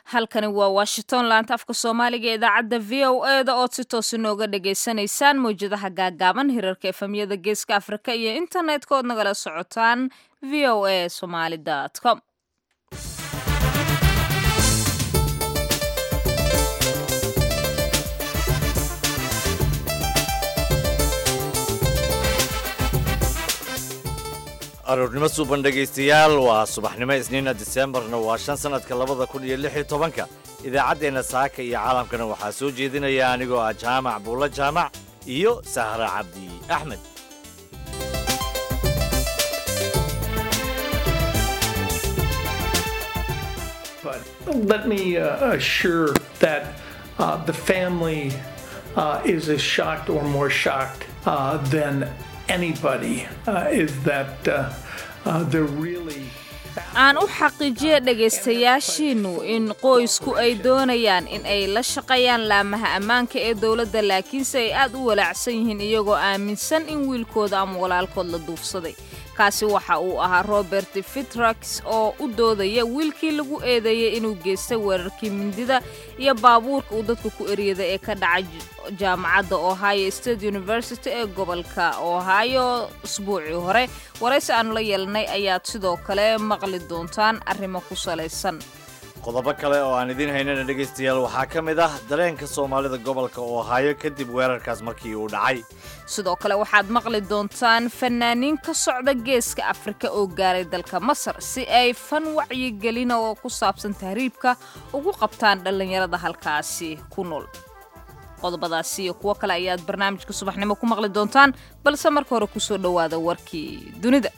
halkani waa washington laanta afka soomaaliga ee idaacadda v o e da ood si toos inooga dhagaysanaysaan mawjadaha gaagaaban hirarka efemyada geeska afrika iyo internetka ood nagala socotaan v o a somaly com aroornimo suuban dhegaystayaal waa subaxnimo isniina diseembarna waa shan sannadka labada kun iyo lix iyo tobanka idaacaddeenna saaka iyo caalamkana waxaa soo jeedinaya anigoo ah jaamac buulla jaamac iyo sahra cabdi axmed But let me uh, assure that uh, the family uh, is as shocked or more shocked uh, than anybody uh, is that uh, uh, they're really. aan u xaqiijiya dhegaystayaashiinnu in qoysku ay doonayaan in ay la shaqeeyaan laamaha ammaanka ee dowladda laakiinse ay aad u walaacsan yihiin iyagoo aaminsan in wiilkooda ama walaalkood la duufsaday kaasi waxa uu ahaa robert fitrax oo u doodaya wiilkii lagu eedeeyey inuu geystay weerarkii mindida iyo baabuurka uu dadku ku eryaday ee ka dhacay jaamacadda ohio state university ee gobolka ohio usbuucii hore waraysi aanu la yeelanay ayaad sidoo kale maqli doontaan arrimo ku salaysan qodobo kale oo aan idiin haynana dhegaystayaal waxaa ka mid ah dareenka soomaalida gobolka ohaayo kadib weerarkaas markii uu dhacay sidoo kale waxaad maqli doontaan fanaaniin ka socda geeska afrika oo gaaray dalka masar si ay fan wacyigelina oo ku saabsan tahriibka ugu qabtaan dhallinyarada halkaasi ku nool qodobadaasi iyo kuwo kale ayaad barnaamijka subaxnimo ku maqli doontaan balse marka hore kusoo dhowaada warkii dunida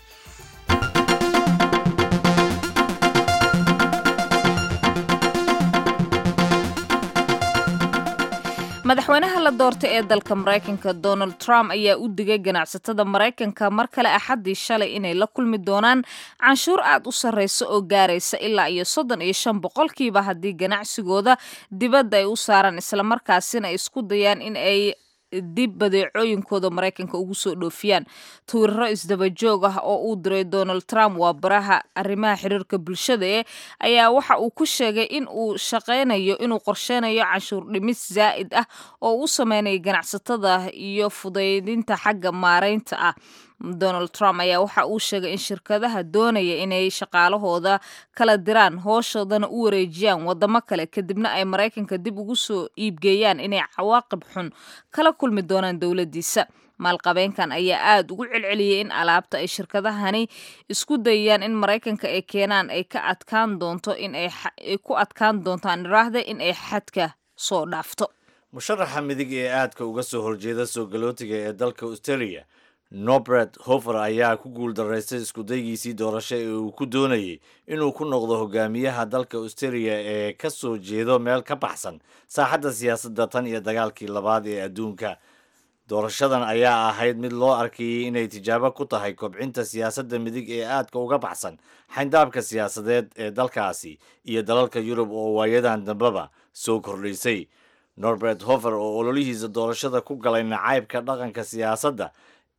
madaxweynaha la doortay ee dalka maraykanka donald trump ayaa u digay ganacsatada maraykanka mar kale axaddii shalay inay la kulmi doonaan canshuur aad u sarreysa oo gaaraysa ilaa iyo soddon iyo shan boqolkiiba haddii ganacsigooda dibadda ay u saaraan islamarkaasina ay isku dayaan in ay dib badeecooyinkooda maraykanka ugu soo dhoofiyaan twiiraro isdabajoog ah oo uu diray donald trump waa baraha arrimaha xiriirka bulshada ee ayaa waxa uu ku sheegay in uu shaqaynayo inuu qorsheynayo canshuur dhimis zaa'id ah oo u sameynaya ganacsatada iyo fudaydinta xagga maaraynta ah donald trump ayaa waxa uu sheegay in shirkadaha doonaya inay shaqaalahooda kala diraan hooshoodana u wareejiyaan wadamo kale kadibna ay maraykanka dib ugu soo iibgeeyaan inay cawaaqib xun kala kulmi doonaan dowladdiisa maalqabeenkan ayaa aada ugu celceliyey in alaabta ay shirkadahani isku dayayaan in maraykanka ay keenaan ay ka adkaan doonto in ay ku adkaan doontaan iraahda in ay xadka soo dhaafto musharaxa midig ee aadka uga soo horjeeda soo galootiga ee dalka australia nobret hofer ayaa ku guul daraystay iskudaygiisii doorasho ee uu ku doonayey inuu ku noqdo hogaamiyaha dalka australia ee ka soo jeedo meel ka baxsan saaxadda siyaasadda tan iyo dagaalkii labaad ee adduunka doorashadan ayaa ahayd mid loo arkayey inay tijaabo ku tahay kobcinta siyaasadda midig ee aadka uga baxsan xayndaabka siyaasadeed ee dalkaasi iyo dalalka yurub oo waayadan dambeba soo kordhaysay norbert hofer oo ololihiisa doorashada ku galay nacaybka dhaqanka siyaasadda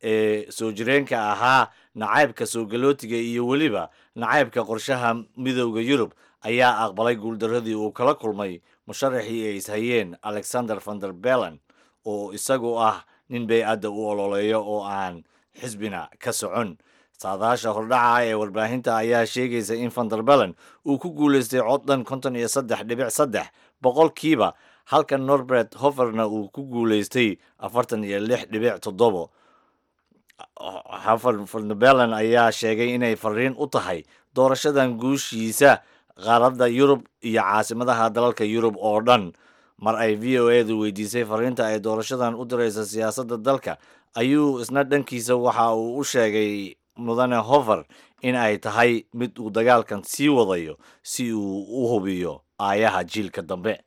ee soo jireenka ahaa nacaybka soo galootiga iyo weliba nacaybka qorshaha midowda yurub ayaa aqbalay guuldaradii uu kala kulmay musharaxii ay ishayeen alexander vander bellen oo isagu ah nin bay-adda u ololeeyo oo aan xisbina ka socon saadaasha hordhaca ee warbaahinta ayaa sheegaysa in vander bellen uu ku guulaystay cod dhan konton iyo saddex dhibic saddex boqolkiiba halka norbert hoferna uu ku guulaystay afartan iyo lix dhibic toddobo hafarnabelen ayaa sheegay inay fariin u tahay doorashadan guushiisa qaaradda yurub iyo caasimadaha dalalka yurub oo dhan mar ay v o edu weydiisay fariinta ay doorashadan u diraysa siyaasadda dalka ayuu isna dhankiisa waxa uu u sheegay mudane hofer in ay tahay mid uu dagaalkan sii wadayo si uu u hubiyo aayaha jiilka dambe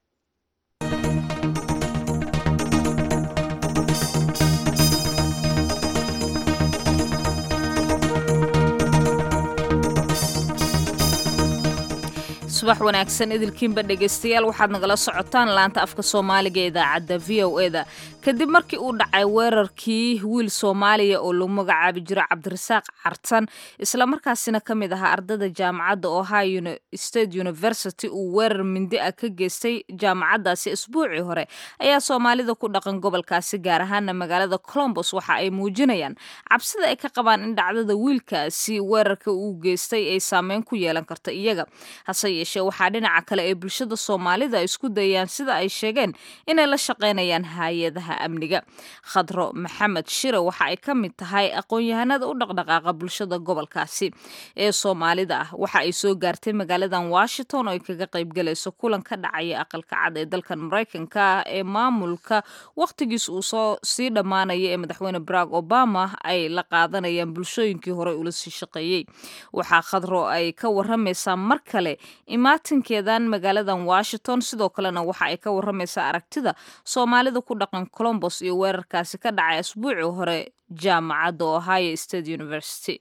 subax wanaagsan idilkiinba dhegaystayaal waxaad nagala socotaan laanta afka soomaaliga ee idaacadda v o eda kadib markii uu dhacay weerarkii wiil soomaaliya oo lagu magacaabi jiro cabdirasaaq cartan islamarkaasina ka mid ahaa ardada jaamacadda ohio state university uu weerar mindi ah ka geystay jaamacaddaasi isbuucii hore ayaa soomaalida ku dhaqan gobolkaasi gaar ahaana magaalada colombos waxa ay muujinayaan cabsida ay ka qabaan in dhacdada wiilkaasi weerarka uu geystay ay saameyn ku yeelan karta iyaga hase yeeshee waxaa dhinaca kale ee bulshada soomaalida isku dayaan sida ay sheegeen inay la shaqaynayaan hay-adaha amniga khadro maxamed shire waxa ay ka mid tahay aqoon-yahanada u dhaqdhaqaaqa bulshada gobolkaasi ee soomaalida ah waxa ay soo gaartay magaaladan washington oo ay kaga qaybgalayso kulan ka dhacaya aqalka cad ee dalkan maraykanka ee maamulka wakhtigiis uu soo sii dhammaanaya ee madaxweyne barack obama ay la qaadanayaan bulshooyinkii hore ula sii shaqeeyey waxaa khadro ay ka waramaysaa mar kale imaatinkeedan magaaladan washington sidoo kalena waxa ay ka waramaysaa aragtida soomaalida ku dhaqan colombos iyo weerarkaasi ka dhacay asbuucii hore jaamacadda ohio state university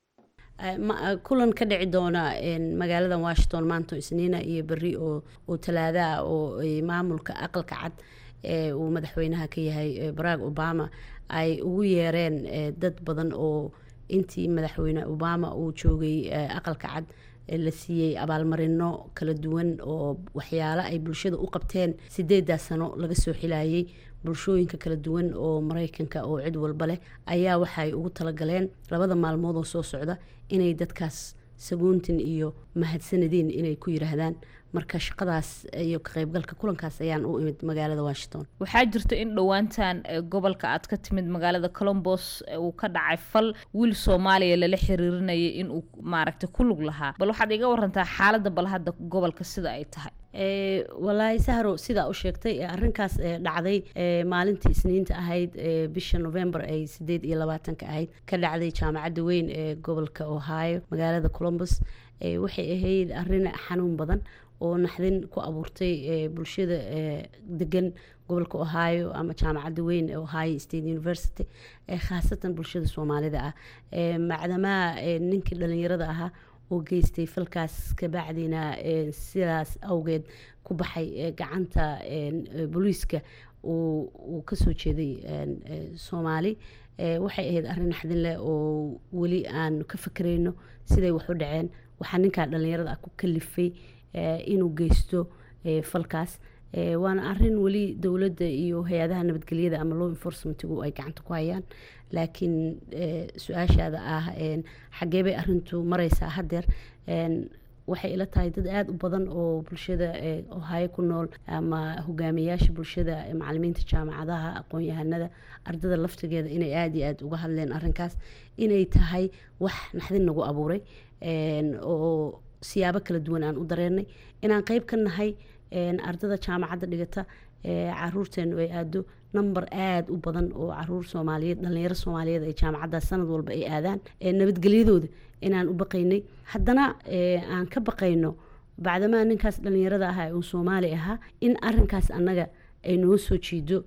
kulan ka dhici doona magaalada washington maanta isniina iyo beri oo talaadaah oo maamulka aqalka cad ee uu madaxweynaha ka yahay barack obama ay ugu yeereen dad badan oo intii madaxweyne obama uu joogay aqalka cad la siiyey abaalmarino kala duwan oo waxyaalo ay bulshada u qabteen sideedaa sano laga soo xilayay bulshooyinka kala duwan oo maraykanka oo cid walba leh ayaa waxaay ugu talagaleen labada maalmood oo soo socda inay dadkaas saguuntin iyo mahadsanadiin inay ku yiraahdaan marka shaqadaas iyo ka qaybgalka kulankaas ayaan u imid magaalada washington waxaa jirta in dhowaantan gobolka aad ka timid magaalada colombos uu ka dhacay fal wiil soomaaliya lala xiriirinayay inuu maaragtay ku lug lahaa bal waxaad iga warantaa xaaladda bal hadda gobolka sida ay tahay walaahi sahro sidaa u sheegtay arrinkaas dhacday maalintii isniinta ahayd bisha november ay sideed iyo labaatanka ahayd ka dhacday jaamacadda weyn ee gobolka ohio magaalada colombos waxay ahayd arrin xanuun badan oo naxdin ku abuurtay bulshada degan gobolka ohio ama jaamacadda weyn ee ohio state university khaasatan bulshada soomaalida ah macdamaa ninkii dhalinyarada ahaa oo geystay falkaas kabacdina sidaas awgeed ku baxay gacanta booliiska uu kasoo jeeday soomaali waxay ahayd arrin naxdin leh oo weli aan ka fakerayno siday wax u dhaceen waxaa ninkaa dhalinyarada ah ku kalifay inuu geysto falkaas waana arin weli dowladda iyo hay-adaha nabadgelyada ama law enforcementigu ay gacanta ku hayaan laakiin su-aashaada ah xaggee bay arintu mareysaa hadeer waxay ila tahay dad aada u badan oo bulshada ohaayo ku nool ama hogaamiyayaasha bulshada macalimiinta jaamacadaha aqoon-yahanada ardada laftigeeda inay aada iyo aada uga hadleen arinkaas inay tahay wax naxdin nagu abuuray oo siyaabo kala duwan aan u dareenay inaan qeyb ka nahay ardada jaamacadda dhigata caruurteenu ay aado number aada u badan oo caruur soomaaliyeed dhalinyaro soomaaliyeed ay jaamacaddaas sanad walba ay aadaan nabadgelyadooda inaan u baqaynay haddana aan ka baqayno bacdamaa ninkaas dhalinyarada ah uu soomaali ahaa in arinkaas annaga ay noo soo jiido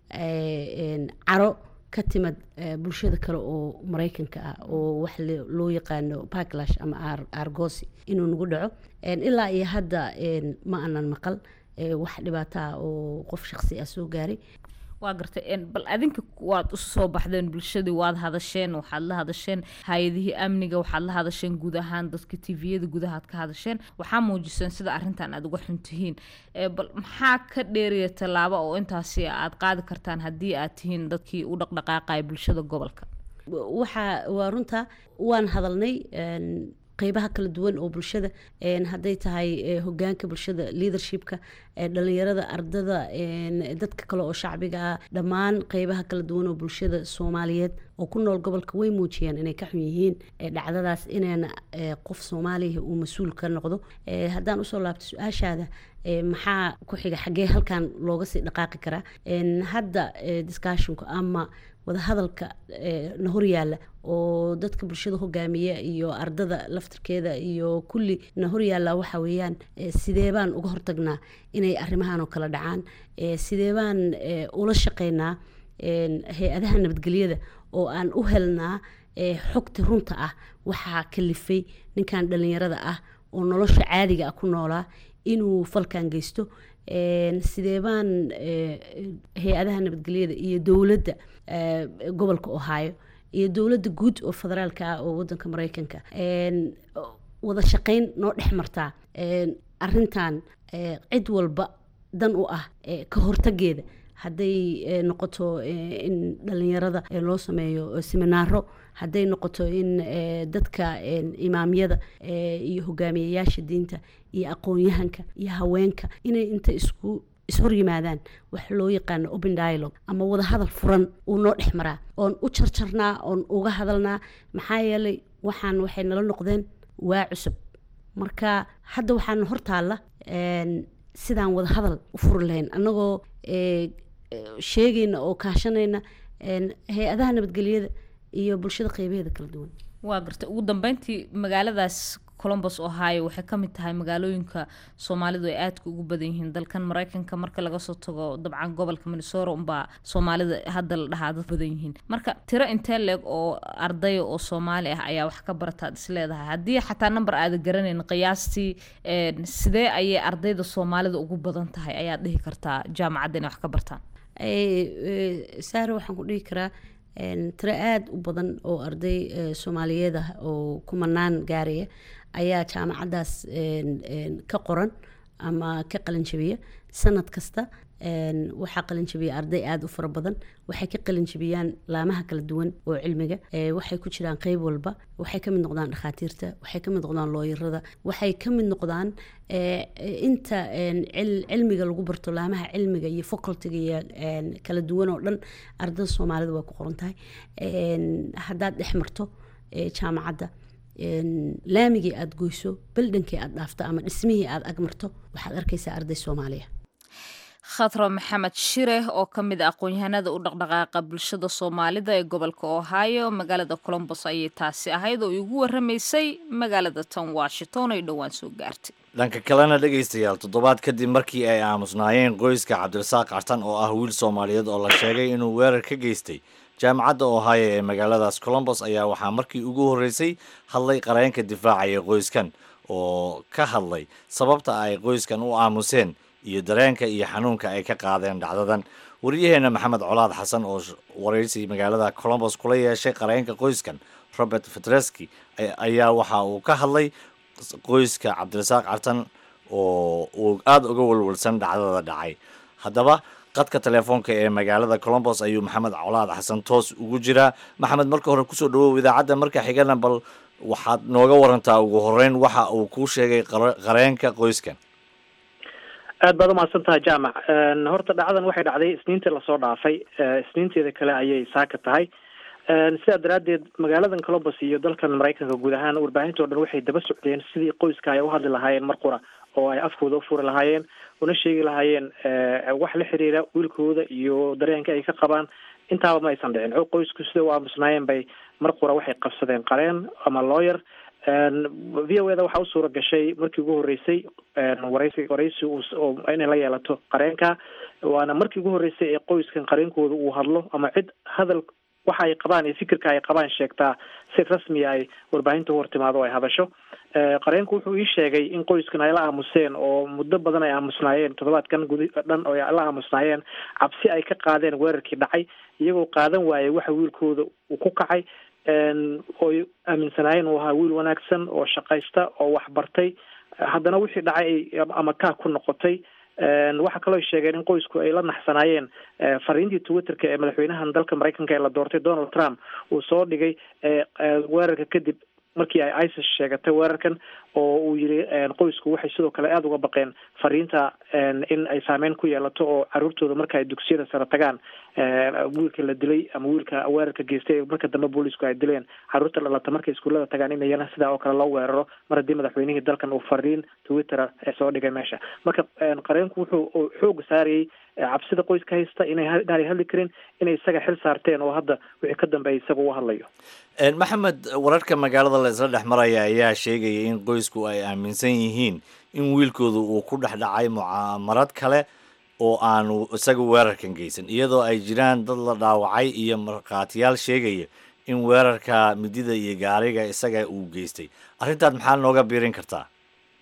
caro ka timid bulshada kale oo maraykanka ah oo wax loo yaqaano backlash ama argosi inuu nagu dhaco ilaa iyo hadda ma aanan maqal wax dhibaato ah oo qof shaqsi ah soo gaaray waa gartay bal adinka waad u soo baxdeen bulshadii waad hadasheen waxaad la hadasheen hay-adihii amniga waxaad la hadasheen guud ahaan dadka tviyada gudahaad ka hadasheen waxaa muujiseen sida arrintan aad uga xun tihiin bal maxaa ka dheeriya tallaabo oo intaasi aad qaadi kartaan haddii aad tihiin dadkii u dhaqdhaqaaqaya bulshada gobolka waxaa waa runta waan hadalnay qeybaha kala duwan oo bulshada hadday tahay hogaanka bulshada leadershipka dhalinyarada ardada dadka kale oo shacbiga ah dhammaan qeybaha kala duwan oo bulshada soomaaliyeed oo ku nool gobolka way muujiyeen inay ka xun yihiin dhacdadaas inayna qof soomaaliya uu mas-uul ka noqdo haddaan usoo laabto su-aashaada maxaa ku xiga xaggee halkan looga sii dhaqaaqi karaa hadda discussionka ama wadahadalka na horyaala oo dadka bulshada hogaamiya iyo ardada laftirkeeda iyo kulli na horyaala waxa weeyaan sidee baan uga hortagnaa inay arrimahan oo kala dhacaan sidee baan ula shaqeynaa hay-adaha nabadgelyada oo aan u helnaa xogta runta ah waxaa kalifay ninkan dhalinyarada ah oo nolosha caadiga ah ku noolaa inuu falkan geysto sidee baan hay-adaha nabadgelyada iyo dowladda gobolka ohio iyo dowladda guud oo federaalka ah oo wadanka mareykanka wada shaqeyn noo dhex martaa arintan cid walba dan u ah ka hortageeda hadday noqoto in dhalinyarada loo sameeyo seminaaro hadday noqoto in dadka imaamyada iyo hogaamiyayaasha diinta iyo aqoon-yahanka iyo haweenka inay inta isku ishor yimaadaan wax loo yaqaano open dialogue ama wada hadal furan uu noo dhex maraa oon u jarjarnaa oon uga hadalnaa maxaa yeelay waxaan waxay nala noqdeen waa cusub marka hadda waxaan hortaalla sidaan wada hadal u furi lahayn annagoo sheegayna oo kaashanayna hay-adaha nabadgelyada iyo bulshada qeybaheeda kala duwan waa gartay ugu dambeyntii magaaladaas colombos ohio waxay ka mid tahay magaalooyinka soomaalidu ay aadka ugu badan yihiin dalkan mareykanka marka laga soo tago dabcan gobolka minnesota unbaa soomaalida hadda la dhahaa dad badan yihiin marka tiro intee leeg oo ardaya oo soomaali ah ayaa wax ka barataad is leedahay haddii xataa number aada garanayn qiyaastii sidee ayay ardayda soomaalida ugu badan tahay ayaad dhihi kartaa jaamacadda inay wax ka bartaan saare waxaan ku dhihi karaa tiro aada u badan oo arday soomaaliyeed ah oo kumanaan gaaraya ayaa jaamacaddaas ka qoran ama ka qalinjabiya sanad kasta waxaa qalinjabiya arday aada u fara badan waxay ka qalinjabiyaan laamaha kala duwan oo cilmiga waxay ku jiraan qeyb walba waxay ka mid noqdaan dhakhaatiirta waxay ka mid noqdaan looyarada waxay ka mid noqdaan inta cilmiga lagu barto laamaha cilmiga iyo facultiga iyo kala duwan oo dhan ardada soomaalida waa ku qoran tahay haddaad dhex marto jaamacadda laamigii aada goyso baldhankii aada dhaafto ama dhismihii aada agmarto waxaad arkaysaa arday soomaaliya khadra maxamed shire oo ka mid a aqoon-yahanada u dhaqdhaqaaqa bulshada soomaalida ee gobolka ohio magaalada colombos ayay taasi ahayd oo igu waramaysay magaalada tan washington ay dhowaan soo gaartay dhanka kalena dhegaystayaal toddobaad kadib markii ay aamusnaayeen qoyska cabdirasaaq cartan oo ah wiil soomaaliyeed oo la sheegay inuu weerar ka geystay jaamacadda ohio ee magaaladaas colombos ayaa waxaa markii ugu horreysay hadlay qareenka difaacaya qoyskan oo ka hadlay sababta ay qoyskan u aamuseen iyo dareenka iyo xanuunka ay ka qaadeen dhacdadan waryaheena maxamed colaad xasan oo waraysi magaalada colombos kula yeeshay qareenka qoyskan robert fetreski ayaa waxa uu ka hadlay qoyska cabdirasaaq cartan oo uu aada uga walwalsan dhacdada dhacay haddaba qadka telefoonka ee magaalada colombos ayuu maxamed colaad xasan toos ugu jiraa maxamed marka hore kusoo dhawow idaacadda marka xigana bal waxaad nooga warantaa ugu horeyn waxa uu kuu sheegay qareenka qoyskan aad baad umahadsantaha jaamac horta dhacdan waxay dhacday isniintii lasoo dhaafay isniinteeda kale ayay saaka tahay sidaa daraaddeed magaaladan colombos iyo dalkan maraykanka guud ahaan warbaahinta o dhan waxay daba socdeen sidii qoyska ay uhadli lahaayeen mar qura oo ay afkooda ufuri lahaayeen una sheegi lahaayeen wax la xiriira wiilkooda iyo dareenka ay ka qabaan intaaba ma aysan dhicin qoysku sida u aamusnaayeen bay mar qura waxay qabsadeen qareen ama lawyer v o eda waxaa u suura gashay markii ugu horreysay waraysi waraysi inay la yeelato qareenka waana markii ugu horreysay ee qoyskan qareenkooda uu hadlo ama cid hadal waxa ay qabaan iyo fikirka ay qabaan sheegtaa si rasmiya ay warbaahinta u hortimaado o ay hadasho qareenku wuxuu ii sheegay in qoyskan ay la aamuseen oo muddo badan ay aamusnaayeen toddobaadkan gudi dhan oo ay la aamusnaayeen cabsi ay ka qaadeen weerarkii dhacay iyagoo qaadan waayay waxa wiilkooda uu ku kacay oy aaminsanaayeen uu ahaa wiil wanaagsan oo shaqaysta oo waxbartay haddana wixii dhacay ay ama kaa ku noqotay waxaa kaloo sheegeen in qoysku ay la naxsanaayeen fariintii twitterka ee madaxweynahan dalka maraykanka ee la doortay donald trump uu soo dhigay weerarka kadib markii ay isis sheegatay weerarkan oo uu yiri qoysku waxay sidoo kale aada uga baqeen fariinta in ay saameyn ku yeelato oo caruurtooda marka ay dugsiyada sare tagaan wiilka la dilay ama wiilka weerarka geystay marka dambe boolisku ay dileen caruurta dhalata markay iskuullada tagaan in iyana sidaa oo kale loo weeraro mar haddii madaxweynihii dalkan uu fariin twitter soo dhigay meesha marka qareenku wuxuu xooga saarayay cabsida qoyska haysta inay inaanay hadli karin inay isaga xil saarteen oo hadda wixii ka dambeeya isaga u hadlayo maxamed wararka magaalada la isla dhex maraya ayaa sheegaya in qoysku ay aaminsan yihiin in wiilkooda uu ku dhex dhacay mucaamarad kale oo aanu isaga weerarkan geysan iyadoo ay jiraan dad la dhaawacay iyo markhaatiyaal sheegaya in weerarka midida iyo gaariga isaga uu geystay arrintaad maxaa nooga biirin kartaa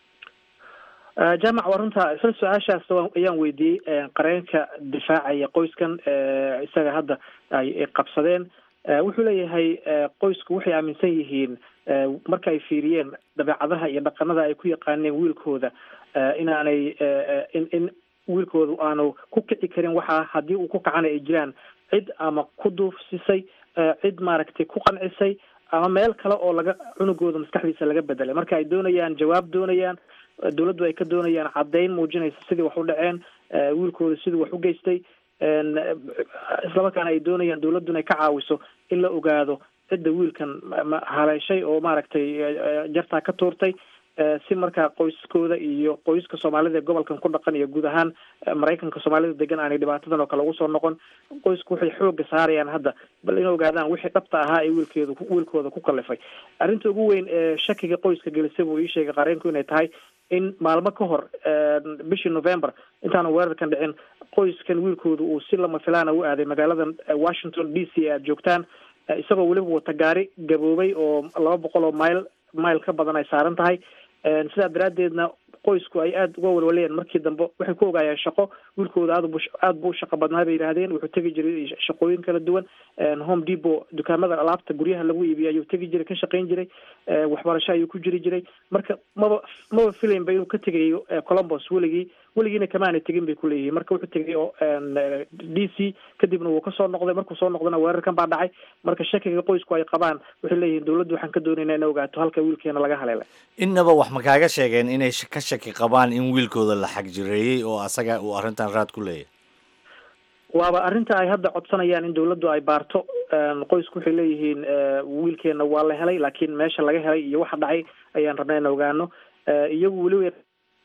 jaamac waa runta isla su-aashaas ayaan weydiiyey qareenka difaacaya qoyskan isaga hadda ay qabsadeen wuxuu leeyahay qoysku waxay aaminsan yihiin marka ay fiiriyeen dabeecadaha iyo dhaqanada ay ku yaqaaneen wiilkooda inaanay in in wiilkoodu aanu ku kici karin waxaa haddii uu ku kacana ay jiraan cid ama ku duufsisay cid maaragtay ku qancisay ama meel kale oo laga cunugooda maskaxdiisa laga bedelay marka ay doonayaan jawaab doonayaan dawladdu ay ka doonayaan caddayn muujinaysa sidii wax u dhaceen wiilkooda sidii wax u geystay islamarkaana ay doonayaan dawladduna ay ka caawiso in la ogaado cidda wiilkan haleeshay oo maaragtay jartaa ka tuurtay si markaa qoyskooda iyo qoyska soomaalida ee gobolkan ku dhaqan iyo guud ahaan maraykanka soomaalida degan aanay dhibaatadan oo kale ugu soo noqon qoysku waxay xooga saarayaan hadda bal in ogaadaan wixii dhabta ahaa ee wiilkeedu wiilkooda ku kalifay arrinta ugu weyn ee shakiga qoyska gelisay buu ii sheegay qareenku inay tahay in maalmo ka hor bishii november intaanu weerarkan dhicin qoyskan wiilkooda uu si lama filaana u aaday magaaladan washington d c aad joogtaan isagoo weliba wata gaari gaboobay oo laba boqol oo mile mile ka badan ay saaran tahay sidaa daraaddeedna qoysku ay aada uga walwalayeen markii dambe waxay ku ogaayeen shaqo wiilkooda aad bu aada buu shaqo badnaa bay yidhaahdeen wuxuu tegi jiray shaqooyin kala duwan home depot dukaamada alaabta guryaha lagu iibiyo ayuu tegi jiray ka shaqayn jiray waxbarasho ayuu ku jiri jiray marka maba maba filaynba inuu ka tegayo colombos weligii weligiina kamaana tegin bay kuleeyihiin marka wuxuu tegay oo d c kadibna wuu kasoo noqday markuu soo noqdana weerarkan baa dhacay marka shakiga qoysku ay qabaan waxay leeyihiin dawladdu waxaan ka doonaynaa in ogaato halka wiilkeena laga haleelay innaba wax ma kaaga sheegeen inay ka shaki qabaan in wiilkooda la xagjireeyey oo asaga uu arrintan raad ku leeyahay waaba arrinta ay hadda codsanayaan in dawladdu ay baarto qoysku waxay leeyihiin wiilkeena waa la helay laakiin meesha laga helay iyo waxa dhacay ayaan rabnay in ogaano iyagu weliba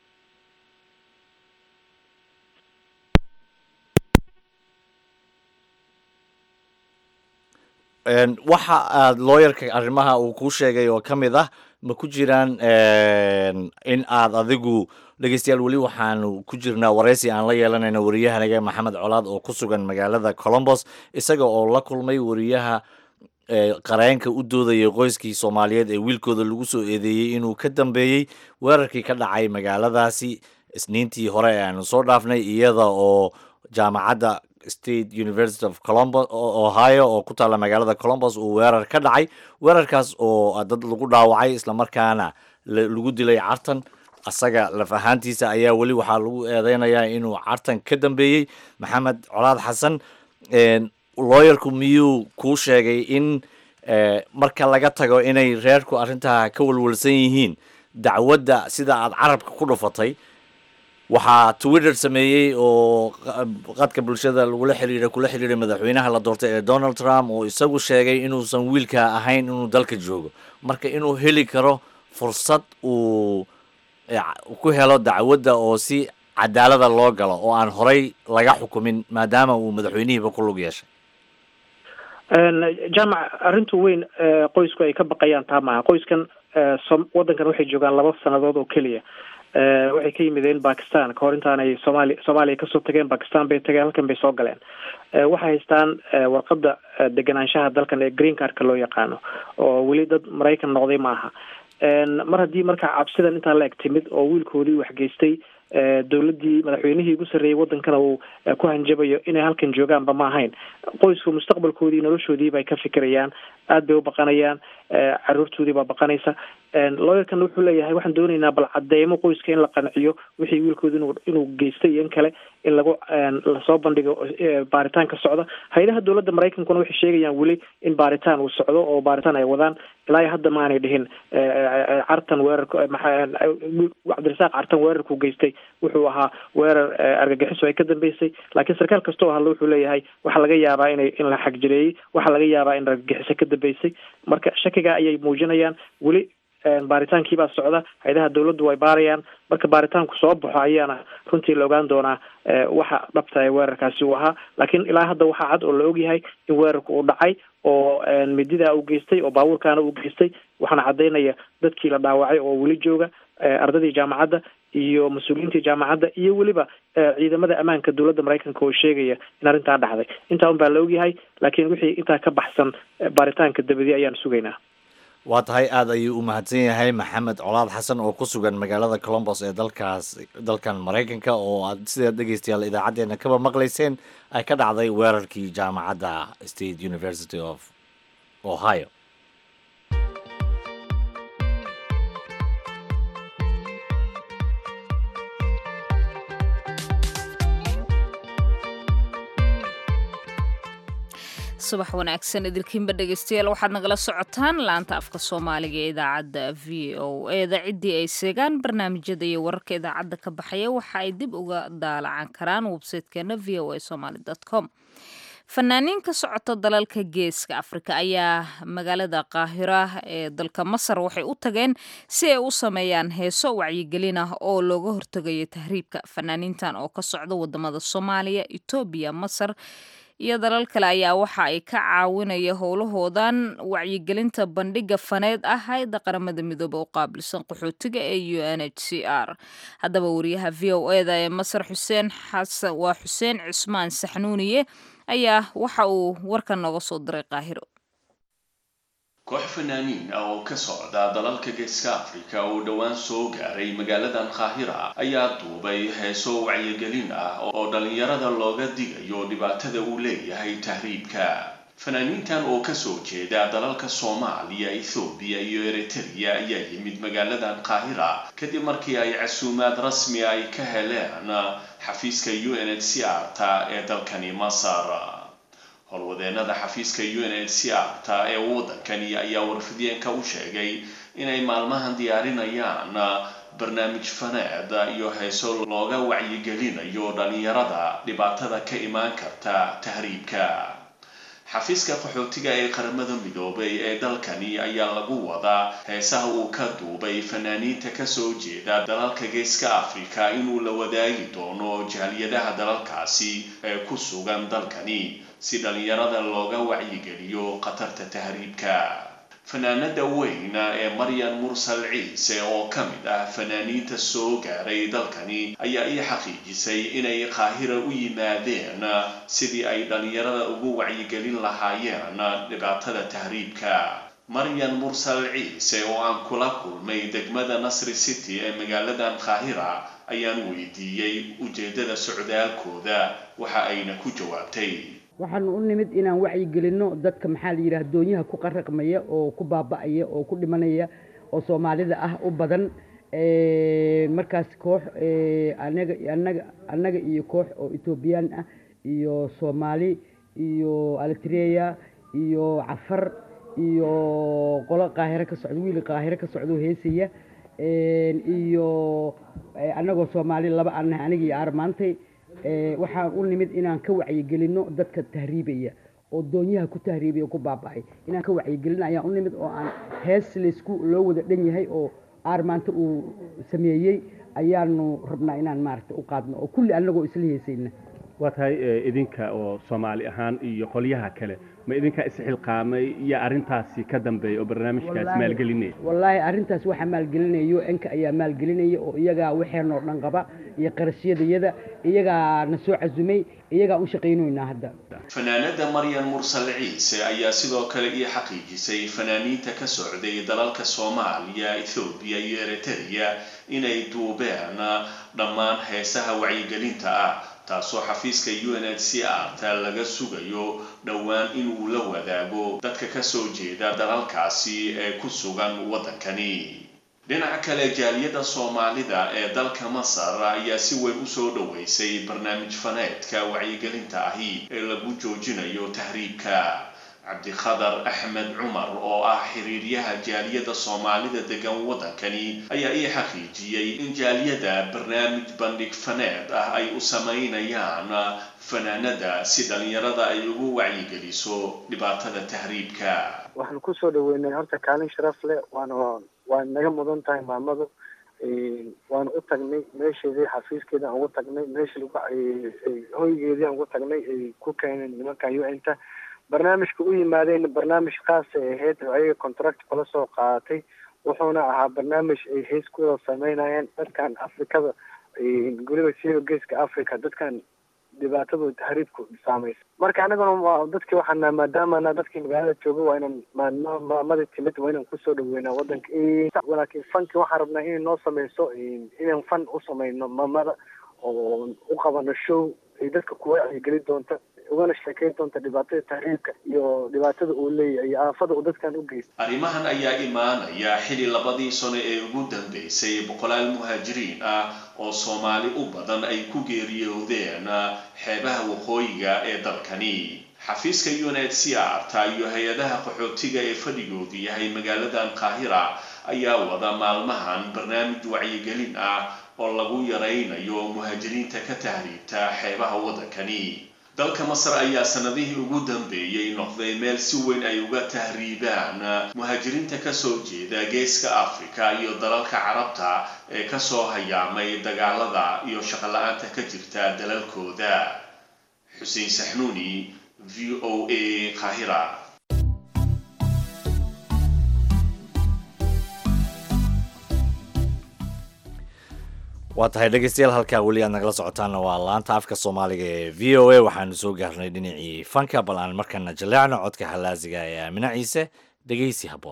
waxa aad looyarka arrimaha uu kuu sheegay oo ka mid ah ma ku jiraan in aad adigu dhegeystayaal weli waxaanu ku jirnaa waraysi aan la yeelanayno wariyahanaga maxamed colaad oo ku sugan magaalada colombos isaga oo la kulmay wariyaha qareenka u doodayay qoyskii soomaaliyeed ee wiilkooda lagu soo eedeeyey inuu ka dambeeyey weerarkii ka dhacay magaaladaasi isniintii hore ee aanu soo dhaafnay iyada oo jaamacadda state university of colombos ohio oo ku taalla magaalada colombos uu weerar ka dhacay weerarkaas oo dad lagu dhaawacay islamarkaana lagu dilay cartan asaga laf ahaantiisa ayaa weli waxaa lagu eedeynayaa inuu cartan ka dambeeyey maxamed colaad xasan looyarku miyuu kuu sheegay in marka laga tago inay reerku arrintaa ka walwalsan yihiin dacwadda sida aad carabka ku dhufatay waxaa twitter sameeyey oo qadka bulshada lagula xiriira kula xiriiray madaxweynaha la doortay ee donald trump oo isagu sheegay inuusan wiilka ahayn inuu dalka joogo marka inuu heli karo fursad uu ku helo dacwadda oo si cadaalada loo galo oo aan horay laga xukumin maadaama uu madaxweynihiiba ku lug yeeshay jaamac arrinta weyn qoysku ay ka baqayaan taa maaha qoyskan waddankan waxay joogaan laba sanadood oo keliya waxay ka yimideen bakistan kahor intaanay soomaaliya soomaaliya kasoo tageen bakistan bay tageen halkan bay soo galeen waxay haystaan warqadda deganaanshaha dalkan ee green cardka loo yaqaano oo weli dad maraykan noqday maaha mar haddii markaa cabsidan intaa la eg timid oo wiilkoodii waxgeystay dawladdii madaxweynihii ugu sarreeyey waddankana uu ku hanjabayo inay halkan joogaanba ma ahayn qoysku mustaqbalkoodii noloshoodii bay ka fikirayaan aad bay u baqanayaan caruurtoodii baa baqanaysa looyarkan wuxuu leeyahay waxaan doonaynaa bal cadeymo qoyska in la qanciyo wixii wiilkooda inu inuu geystay iyo in kale in lagu lasoo bandhigo baaritaan ka socda hay-adaha dowladda maraykankuna waxay sheegayaan weli in baaritaan uu socdo oo baaritaan ay wadaan ilaa iyo hadda ma aanay dhihin cartan weerarka cabdirasaaq cartan weerarkuu geystay wuxuu ahaa weerar argagixiso ay ka dambeysay laakiin sarkaal kastoo hadla wuxuu leeyahay waxaa laga yaabaa inay in la xagjireeyey waxaa laga yaabaa in argagixiso ka dambeysay marka shakiga ayay muujinayaan weli baaritaankii baa socda hay-adaha dawladdu way baarayaan marka baaritaanku soo baxo ayaana runtii la ogaan doonaa waxa dhabta ee weerarkaasi uu ahaa laakiin ilaa hadda waxaa cad oo la ogyahay in weerarku uu dhacay oo mididaa uu geystay oo baabuurkaana uu geystay waxaana caddaynaya dadkii la dhaawacay oo weli jooga ardadii jaamacadda iyo mas-uuliyiintii jaamacadda iyo weliba ciidamada ammaanka dowladda maraykanka oo sheegaya in arrintaa dhacday intaa un baa la ogyahay laakiin wixii intaa ka baxsan baaritaanka dabadi ayaan sugaynaa waa tahay aada ayuu u mahadsan yahay maxamed colaad xasan oo ku sugan magaalada colombos ee dalkaas dalkan maraykanka oo aad sidaad dhegeystayaal idaacaddeenna kaba maqlayseen ay ka dhacday weerarkii jaamacadda state university of ohio subax wanaagsan idilkiinba dhegeystayaal waxaad nagala socotaan laanta afka soomaaliga ee idaacadda v o eda ciddii ay seegaan barnaamijyada iyo wararka idaacadda ka baxaya waxa ay dib uga daalacan karaan websaytekeena v o a somaly com fanaaniin ka socota dalalka geeska afrika ayaa magaalada qaahira ee dalka masar waxay u tageen si ay u sameeyaan heeso wacyigelin ah oo looga hortegayo tahriibka fanaaniintan oo ka socda wadamada soomaaliya etoobiya masar iyo dalal kale ayaa waxa ay ka caawinaya howlahoodan wacyigelinta bandhiga faneed ah hay-adda qaramada midoobe u qaabilsan qaxootiga ee u n h c r haddaba wariyaha v o eda ee masar xuseen xasan waa xuseen cusmaan saxnuuniye ayaa waxa uu warkan nooga soo diray qaahiro koox fanaaniin ah oo ka socda dalalka geeska afrika oo dhowaan soo gaaray magaaladan qaahira ayaa duubay heeso wacyigelin ah oo dhallinyarada looga digayo dhibaatada uu leeyahay tahriibka fanaaniintan oo kasoo jeeda dalalka soomaaliya ethoobiya iyo eritrea ayaa yimid magaaladan qaahira kadib markii ay casuumaad rasmi ay ka heleen xafiiska u n h c r ta ee dalkani masar howlwadeenada xafiiska u n h c r ta ee waddankani ayaa warfideenka u sheegay inay maalmahan diyaarinayaan barnaamij faneed iyo heeso looga wacyigelinayo dhallinyarada dhibaatada ka imaan karta tahriibka xafiiska qaxootiga ee qaramada midoobay ee dalkani ayaa lagu wadaa heesaha uu ka duubay fanaaniinta kasoo jeeda dalalka geeska afrika inuu la wadaagi doono jaaliyadaha dalalkaasi ee ku sugan dalkani si dhallinyarada looga wacyigeliyo khatarta tahriibka fanaanada weyna ee maryan mursal ciise oo ka mid ah fanaaniinta soo gaaray dalkani ayaa ii xaqiijisay inay qaahira u yimaadeen sidii ay dhallinyarada ugu wacyigelin lahaayeen dhibaatada tahriibka maryan mursal ciise oo aan kula kulmay degmada nasri city ee magaaladan qaahira ayaan weydiiyey ujeedada socdaalkooda waxa ayna ku jawaabtay waxaanu u nimid inaan wacyigelinno dadka maxaa la yidhaha doonyaha ku qaraqmaya oo ku baaba'aya oo ku dhimanaya oo soomaalida ah u badan markaas koox anaga anaga annaga iyo koox oo etoobiyaan ah iyo soomaali iyo alitreya iyo cafar iyo qolo qaahiro ka socdo wiil qaahiro ka socdo heesaya iyo annagoo soomaali laba anah aniga iyo armaantay waxaan u nimid inaan ka wacyigelinno dadka tahriibaya oo doonyaha ku tahriibaya ku baaba'ay inaan ka wacyigelino ayaan u nimid oo aan hees laysku loo wada dhan yahay oo aar maanta uu sameeyey ayaanu rabnaa inaan maaragta u qaadno oo kulli annagoo isla heesayna waa tahay idinka oo soomaali ahaan iyo qolyaha kale ma idinkaa isxilqaamay iyo arrintaasi ka dambeeya oo barnaamijkaas maalgelinaya wallaahi arrintaas waxaa maalgelinaya u n-ka ayaa maalgelinaya oo iyagaa waxeenoo dhan qaba iyo qarashyadayada iyagaa na soo casumay iyagaa u shaqaynoynaa hadda fanaanada maryan mursal ciise ayaa sidoo kale ii xaqiijisay fanaaniinta ka socday dalalka soomaaliya ethoobiya iyo eritrea inay duubeen dhammaan heesaha wacyigelinta ah taasoo xafiiska u n h c r ta laga sugayo dhowaan inuu la wadaago dadka kasoo jeeda dalalkaasi ee ku sugan waddankani dhinaca kale jaaliyadda soomaalida ee dalka masar ayaa si weyn usoo dhoweysay barnaamij faneedka wacyigelinta ahi ee lagu joojinayo tahriibka cabdikhadar axmed cumar oo ah xiriiryaha jaaliyadda soomaalida degan waddankani ayaa ii xaqiijiyey in jaaliyada barnaamij bandhig faneed ah ay u samaynayaan fanaanada si dhalinyarada ay ugu wacyigeliso dhibaatada tahriibka waxaan kusoo dhaweynay horta kaalin sharaf leh waana waa naga mudan tahay maamadu waana u tagnay meesheedii xafiiskeeda aan ugu tagnay meeshii hoygeedii aan ugu tagnay ay ku keeneen nimankan u n ta barnaamijka u yimaadeen barnaamij khaasay ahayd oo ayaga contract kula soo qaadatay wuxuuna ahaa barnaamij ay hees kuwada sameynayeen dadkan afrikada guriba siiba geeska africa dadkan dhibaatadu tahriibku saamaysa marka anaguna waa dadkii waxaana maadaamana dadkii magaalada jooga waa inaan ma- maamada timid waa inaan kusoo dhaweynaa wadanka laakiin fanki waxaan rabnaa inay noo sameyso inaan fan u sameyno maamada oo u qabano show ay dadka kuwa wacyigeli doonta ugana sheekeyn doonta dhibaatada tahriibka iyo dhibaatada uu leeyahay iyo aafada uu dadkan u geysta arrimahan ayaa imaanaya xili labadii sano ee ugu dambeysay boqolaal muhaajiriin ah oo soomaali u badan ay ku geeriyoodeen xeebaha waqooyiga ee dalkani xafiiska unhcr ta iyo hay-adaha qaxootiga ee fadhigoodu yahay magaaladan qaahira ayaa wada maalmahan barnaamij wacyigelin ah oo lagu yaraynayo muhaajiriinta ka tahriibta xeebaha waddankani dalka masar ayaa sanadihii ugu dambeeyey noqday meel si weyn ay uga tahriibaan muhaajiriinta kasoo jeeda geeska africa iyo dalalka carabta ee kasoo hayaamay dagaalada iyo shaqola-aanta ka jirta dalalkooda xuseen saxnuuni v o a qaahira waa tahay dhegeystayaal halkaa weli aad nagala socotaanna waa laanta afka soomaaliga ee v o a waxaanu soo gaarnay dhinacii fanka bal aan markana jaleecno codka halaasiga ee aamina ciise dhegeysi habboon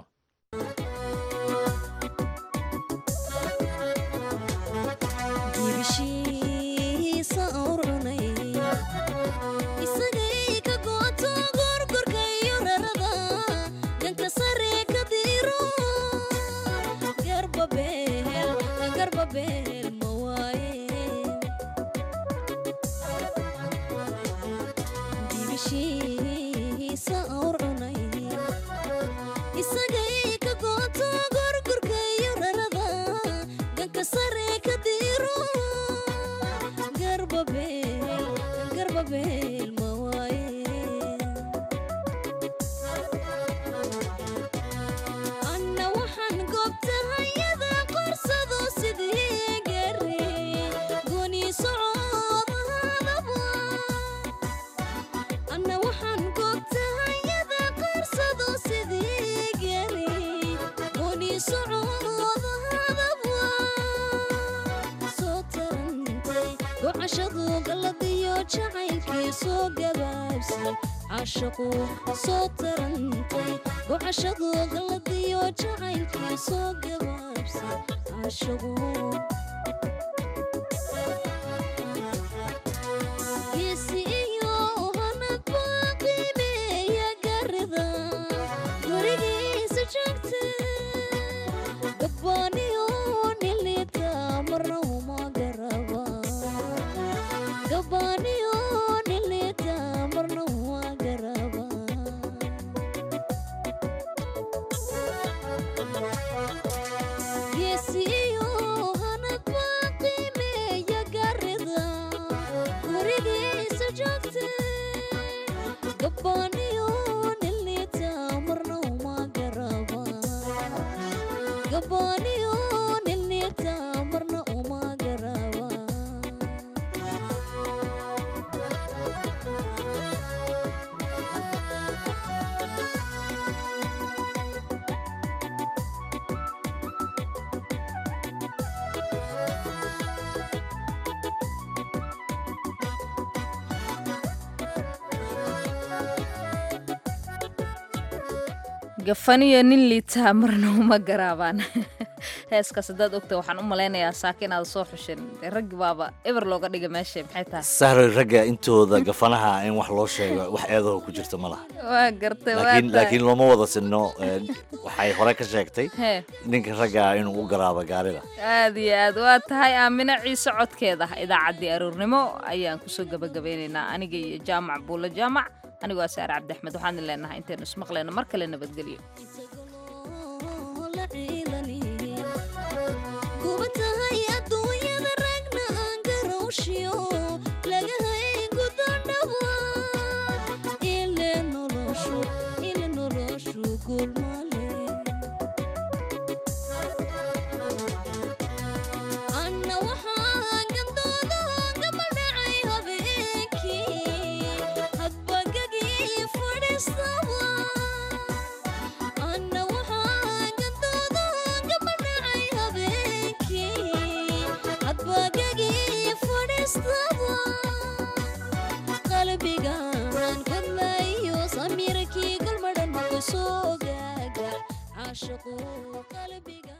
soo tarantay gocashadu galadiyo jacaylkii soo gabaabsay cashagu geesi iyo hanad baa qiimeeya garida gurigiisa joogta gabbaaniyo nilita marna uma garaba gabbaaniyo nilita marna uma garaba geesi iyo hanad baa qiimeeya garida gurigiisa joogta gabbaaniyo nilita marna uma garaba gabbaaniyo nilita marna uma garaba gafaniyo nin liitaa marna uma garaabaan heeskaas haddaad ogta waxaan u malaynayaa saaka inaad soo xushin dee raggi baaba eber looga dhiga meesha maxay tahay sahroy ragga intooda gafanaha in wax loo sheego wax eedaho ku jirta ma laha waa gartay waa laakiin tahay. laakiin looma wada sinno ee, waxay hore ka sheegtay Hee. ninka ragga inuu u garaabo gaarida aad iyo aad waa tahay aamino ciise codkeeda idaacaddii aroornimo ayaan kusoo gabagabeynaynaa aniga iyo jaamac buulo jaamac anigoo ah saare cabdi axmed waxaan leenahay intaynu ismaqlayno mar kale nabadgelyo kuba tahay adduunyada ragna aan garowshiyo laga haygu dandhaba ile noloshu ile noloshu gulmale anna waxaan gandooda gama dhacay habeenkii hadbagagii fadhiistaba anna waxaan gandooda gama dhacay habeenkii hadbagagii fadhiistaba deeqo qalbiga